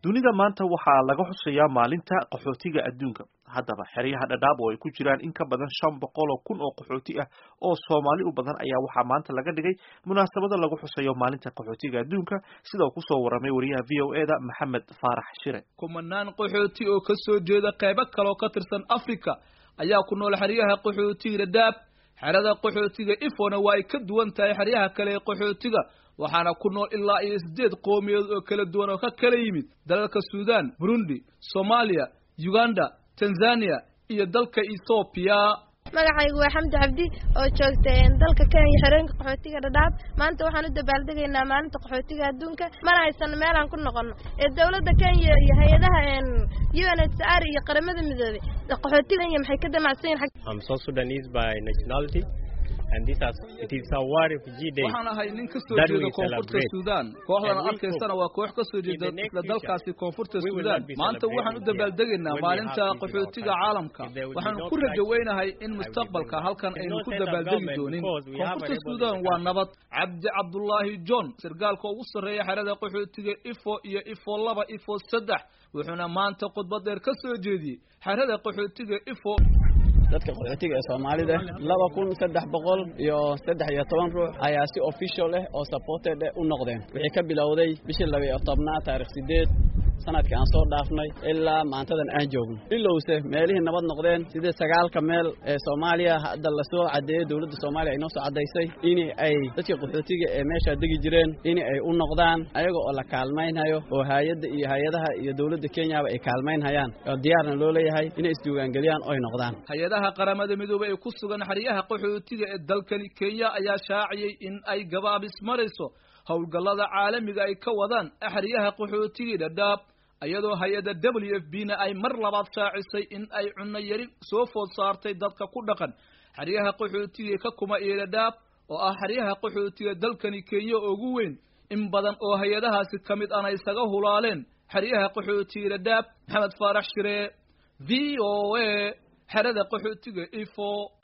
dunida maanta waxaa laga xusayaa maalinta qaxootiga adduunka haddaba xeryaha dhadhaab oo ay ku jiraan in ka badan shan boqol oo kun oo qaxooti ah oo soomaali u badan ayaa waxaa maanta laga dhigay munaasabada lagu xusayo maalinta qaxootiga adduunka sida uu kusoo waramay wariyaha v o eda maxamed faarax shire kumanaan qaxooti oo ka soo jeeda qaybo kale oo ka tirsan africa ayaa ku nool xeryaha qaxootiga dhadhaab xerada qaxootiga ifona waa ay ka duwan tahay xeryaha kale ee qaxootiga waxaana ku nool ilaa iyo siddeed qowmiyadood oo kala duwan oo ka kala yimid dalalka suudan burundi soomaaliya uganda tanzania iyo dalka ethoobiya magacaygu waa xamdi cabdi oo joogta dalka kenya xerooyinka qaxootiga dhadhaab maanta waxaan u dabaaldegaynaa maalinta qaxootiga adduunka mana haysano meelaan ku noqono ee dawladda kenya iyo hay-adaha u n h r iyo qaramada midoobay qaxootiga kenya maxay ka damacsan yihin waxaan ahay nin ka soo jeeda koonfurta suudan kooxdan arkaysana waa koox ka soo jeeda isla dalkaasi koonfurta suudan maanta waxaan u dabaaldegaynaa maalinta qaxootiga caalamka waxaan ku rajaweynahay in mustaqbalka halkan aynu ku dabaaldegi doonin koonfurta suudan waa nabad cabdi cabdullaahi john sargaalka ugu sarreeya xerada qaxootiga ifo iyo ifo laba ifo saddex wuxuuna maanta khudbad dheer ka soo jeediyey xerada qaxootiga ifo dadka qaxootiga ee soomaalida laba kun saddex boqol iyo saddex iyo toban ruux ayaa si official ah oo supported u noqdeen wixii ka bilowday bishii laba iyo tobnaad taarikh sideed sanadka aan soo dhaafnay ilaa maantadan aan joogno ilowse meelihii nabad noqdeen sidii sagaalka meel ee soomaaliya hadda lasoo caddeeyey dowladda soomaaliya ay noo soo caddaysay in ay dadka qaxootiga ee meeshaa degi jireen in ay u noqdaan ayaga oo la kaalmaynhayo oo hay-adda iyo hay-adaha iyo dowladda kenyaba ay kaalmaynhayaan oo diyaarna loo leeyahay inay isdiiwaangeliyaan oo ay noqdaan hay-adaha qaramada midoobey ee ku sugan xeryaha qaxootiga ee dalkani kenya ayaa shaaciyey in ay gabaabis marayso howlgallada caalamiga ay ka wadaan xeryaha qaxootigii dhadhaab iyadoo hay-adda w f b na ay mar labaad shaacisay in ay cunno yari soo food saartay dadka ku dhaqan xeryaha qaxootiga ka kuma iyo dhadhaab oo ah xeryaha qaxootiga dalkani kenya ugu weyn in badan oo hay-adahaasi ka mid ana isaga hulaaleen xeryaha qaxootiga dhadhaab maxamed faarax shire v o a xerada qaxootiga ifo